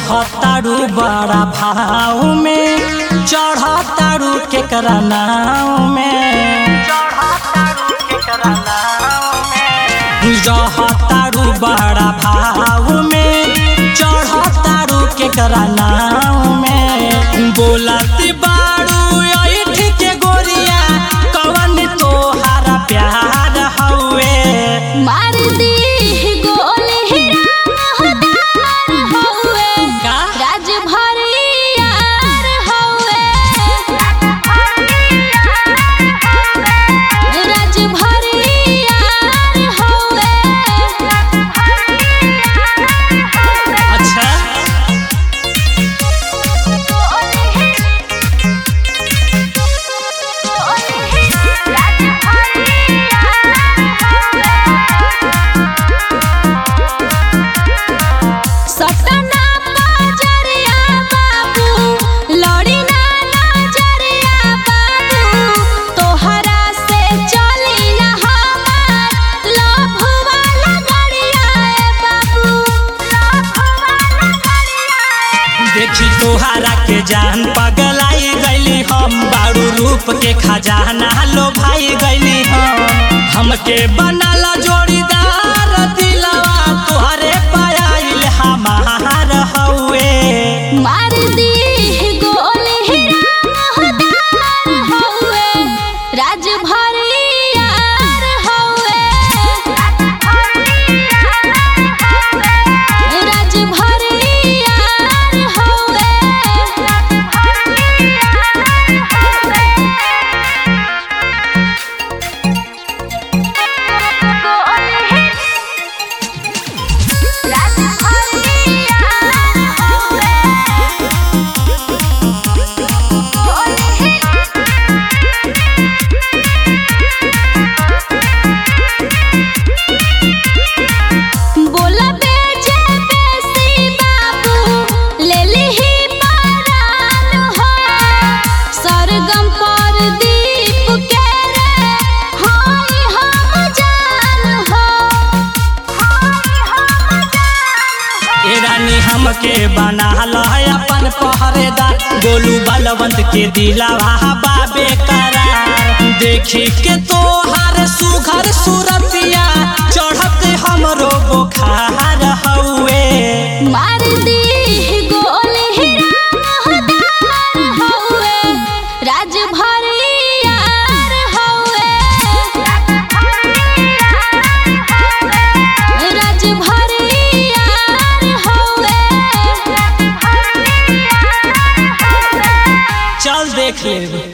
रहतारू बड़ा भाव में चढ़तारू केकरा नाव में रहतारू बड़ा भाव में चढ़तारू केकरा नाव में बोलती बारू ऐठ के गोरिया कवन तोहारा प्यार हवे मार दी गोली रामदार हौवे का? राज भरियार हौवे राज भरियार हौवे अच्छा सटना बाजरिया बाबू लड़ी ना नजरिया बाबू तोहरा से चली ना हमार लभ वाला गड़िया ए बाबू लभ वाला गड़िया देखी तोहारा के जान पगलाई गईली हम बारू रूप के खजाना लो भाई गईली हम हमके बनाला जोड़ीदार दिलवा तोहरे पायल हमार हवे मार दी गोली रामदार हौवे राज भरियार हौवे राज भरियार हौवे राज भरियार हौवे बोला बेजे बेसी बाबू ले लिही परान हो सरगम पर दीप के रे हाय हम जान हो हाय हम जान हो ए रानी हमके बनाल है अपन पहरेदार गोलू बलवंत के दिलावा बाबे करार देखी के तोहार सुघर सुरतिया चढ़ते हमरो बुखार हवे मार दी गोली रामदार हौवे राज भरियार हौवे राज भरियार हौवे चल देख ले